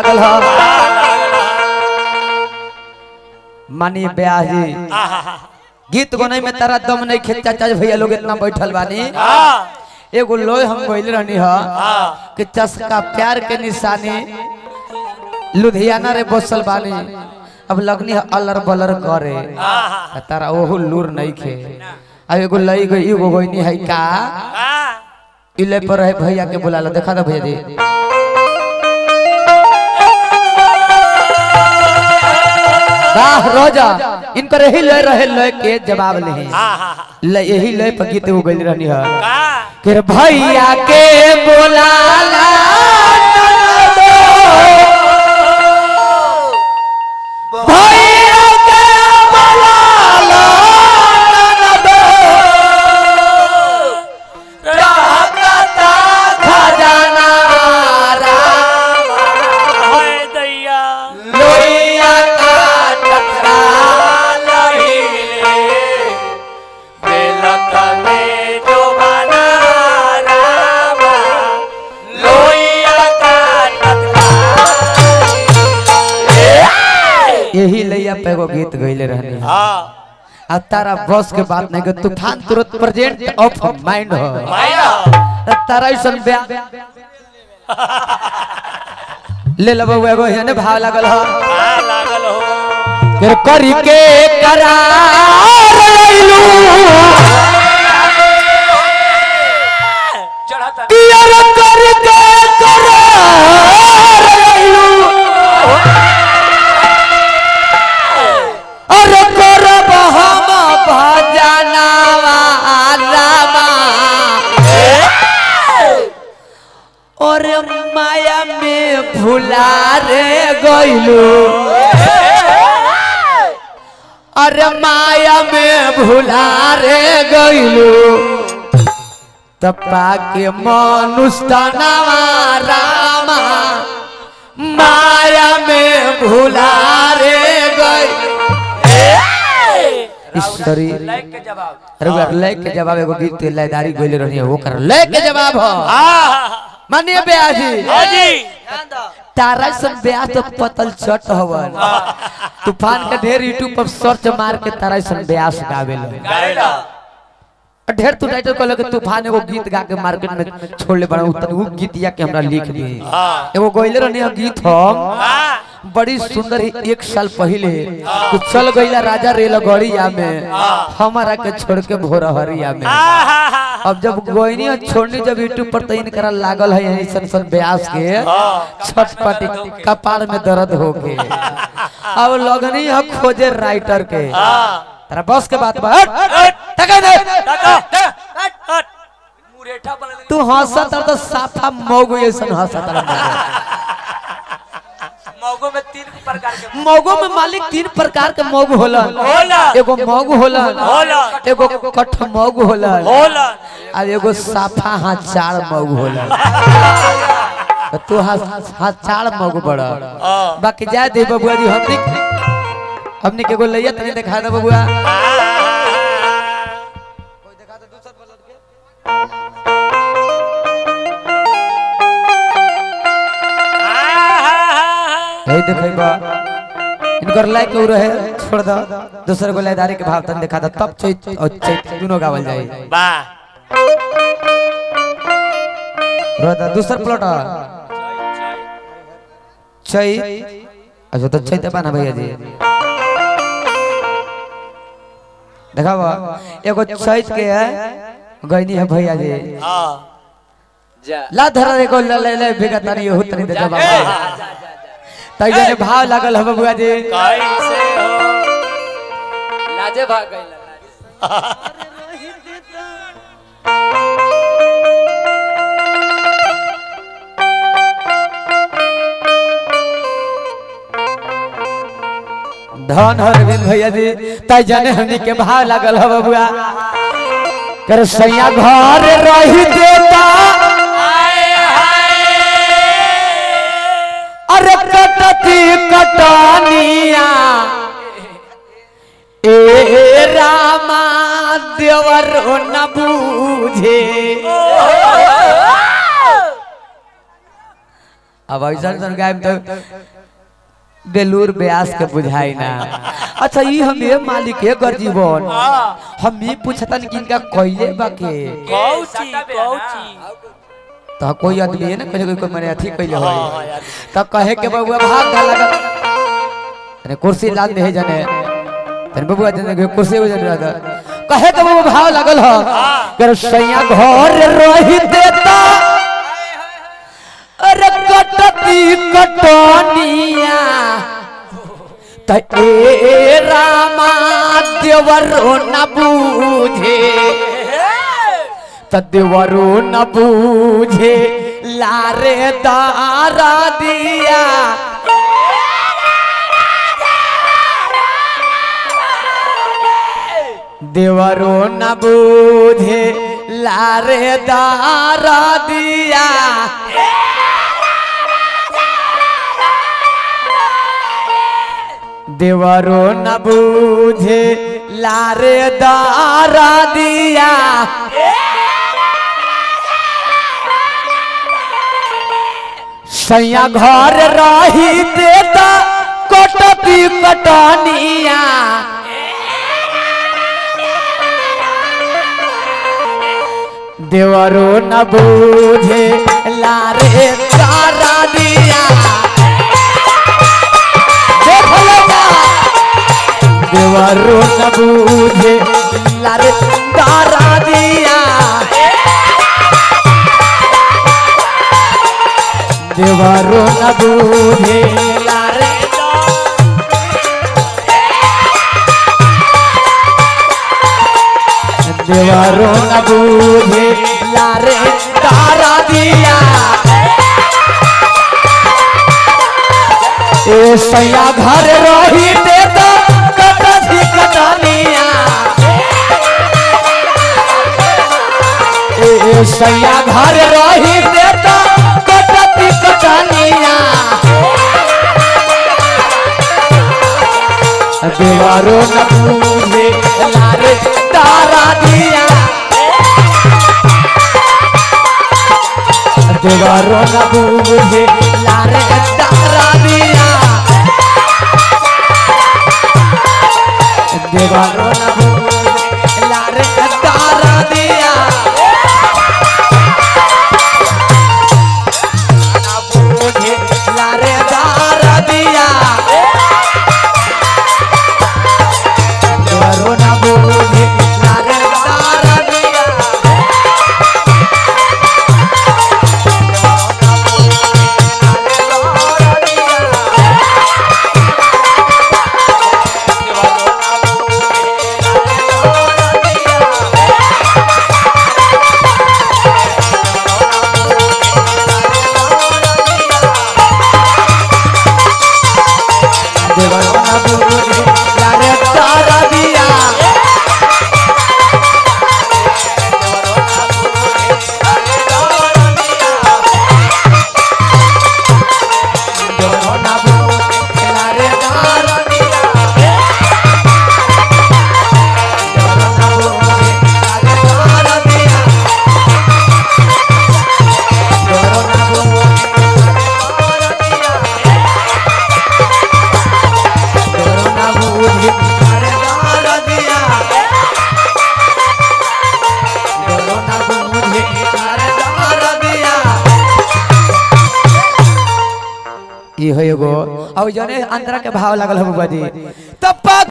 लागल ह मानी ब्याही गीत गने में तारा दम नहीं खेत चाचा भैया लोग इतना बैठल बानी एगो लोय हम गइल रहनी ह कि चस्का प्यार के निशानी लुधियाना रे बसल बानी अब लगनी है अलर बलर करे त तारा ओहु लूर नहीं खे अब एगो लई गई एगो गइनी है का इले पर है भैया के बुला लो देखा दो भैया जी वाह रोजा इनकर यही लय रहे लय के जवाब नहीं लय यही लय पर गीत वो गइल रहनी है कि रे भैया के बोलाला ननदो। भैया के बोलाला ननदो। रहता खजाना राम लोहिया का टकरा यही लैया पे एगो गीत गइले रहनी है आ तारा बस के बात नहीं के तूफान तुरंत प्रेजेंट ऑफ माइंड हो त तारा ऐसन ब्या ले लब एगो हेने भाव लागल हो फिर करी के करार लइलू पियर कर के करार लइलू अरे करब हम भजनवा रामा और माया में भुला रे गइलू अरे माया में भुला रे गइलू तपा के मनुष्टनवा रामा माया में भुला रे गइलू ईश्वरी अरे वो लय के जवाब एगो गीत के लयदारी गइले रहनी है वो कर लय के जवाब हो मानिए ब्याजी तारा सब ब्याह तो पतल चट हवन तूफान का ढेर यूट्यूब पर सर्च मार के तारा सब ब्यास गावे लो ढेर तू टाइटल कहलो कि तूफान एगो गीत गा के मार्केट में छोड़ले बड़ा उतर वो गीतिया के हमरा लिख दी एगो गइले रहनी है गीत हम बड़ी सुंदर ही एक साल पहले तू चल गईला राजा रेलगड़िया में हमारा के छोड़ के भोरहरिया में अब जब गोइनी और छोड़नी जब यूट्यूब पर तइन करा लागल है यही सन सन ब्यास के छटपटी कपार में दर्द हो के अब लगनी है खोजे राइटर के तेरा बस के बात बा हट, हट, टका दे तू हंसत तो साफा मौगो ऐसन हंसत मौगो में तीन प्रकार के मौगो में मालिक तीन प्रकार के मौग होला होला। एगो मौग होला होला। एगो कठ मौग होला होला और एगो साफा हाथ चार मौग होला तो तू हाथ हाथ चार मौग बड़ा बाकी जाए दे बबुआ जी हमनी हमनी के एगो लैया तनी दिखा दे बबुआ यही देखेबा इनकर लाइक के रहे छोड़ दो दूसरे को लयदारी के भाव तन दिखा दो तब चैत और चैत दोनों गावल जाए वाह रोदा दूसर प्लॉट चैत अच्छा तो चैत बना भैया जी देखाबा एगो चैत के है गईनी है भैया जी हाँ ला धरा एगो ले ले ले बिगा तनी हो तनी दे जवाब तई जने भाव लागल है बबुआ जी कैसे हो लाजे भाग गई धन हर बिन भैया जी तई जने हमनी के भाव लागल है बबुआ कर सैया घर रही देता अरे कटती कटनिया ए रामा देवर न बूझे अब ऐसा ऐसा गायब तो बेलूर ब्यास के बुझाई ना अच्छा ई हम ये मालिक है कर जीवन हम ये पूछतन कि इनका कोइले बाके कौची कौची तो कोई आदमी है ना कोई कोई कोई मने अथी कइले हो तब कहे के बबुआ भाग गा लगा अरे कुर्सी लाल दे जने तने बबुआ जने के कुर्सी हो जने रहा कहे के बबुआ भाव लगल हो कर सैया घर रही देता अरे कटती कटनिया त ए रामा देवरो न बूझे तदेवरो न बूझे लारे दारा दिया देवरो न बूझे लारे दारा दिया देवरो न बूझे लारे दारा दिया सैया घर रही देता कटती कटनिया देवरो न बूझे लारे तारा दिया देख लो ना। देवरो न बूझे लारे तारा दिया देवरो न बूझे लारे देवरो न बूझे लारे तारा दिया ए सैया घर रही देता कटसी कटनिया ए सैया घर रही देता कटती कटनिया देवारो न बूझे लारे तारा दिया देवारो न बूझे लारे तारा दिया देवारो न बूझे लारे तारा दिया न बूझे लारे तारा दिया देवारो न बूझे लारे तारा दिया देवारो न बूझे लारे तारा दिया देवारो न बूझे लारे तारा दिया देवारो न बूझे लारे तारा दिया देवारो न बूझे लारे तारा दिया देवारो न बूझे लारे तारा दिया देवारो न बूझे लारे तारा दिया ई हो एगो और जने अंतरा के भाव लागल हो बुआ जी तब